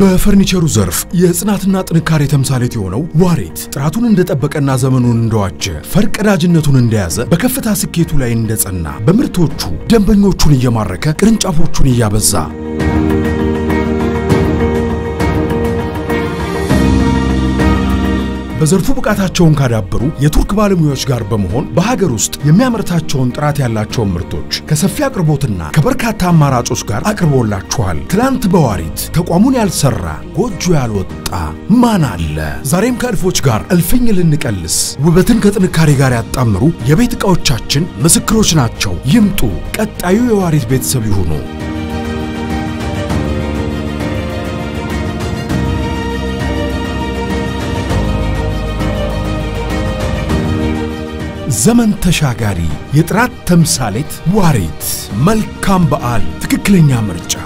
በፈርኒቸሩ ዘርፍ የጽናትና ጥንካሬ ተምሳሌት የሆነው ዋሪት ጥራቱን እንደጠበቀና ዘመኑን እንደዋጀ ፈርቀዳጅነቱን እንደያዘ በከፍታ ስኬቱ ላይ እንደጸና በምርቶቹ ደንበኞቹን እየማረከ ቅርንጫፎቹን እያበዛ በዘርፉ ብቃታቸውን ካዳበሩ የቱርክ ባለሙያዎች ጋር በመሆን በሀገር ውስጥ የሚያመርታቸውን ጥራት ያላቸውን ምርቶች ከሰፊ አቅርቦትና ከበርካታ አማራጮች ጋር አቅርቦላችኋል። ትላንት በዋሪት ተቋሙን ያልሰራ ጎጆ ያልወጣ ማን አለ? ዛሬም ከእልፎች ጋር እልፍኝ ልንቀልስ ውበትን ከጥንካሬ ጋር ያጣምሩ የቤት ዕቃዎቻችን ምስክሮች ናቸው። ይምጡ፣ ቀጣዩ የዋሪት ቤተሰብ ይሁኑ። ዘመን ተሻጋሪ የጥራት ተምሳሌት ዋሪት። መልካም በዓል። ትክክለኛ ምርጫ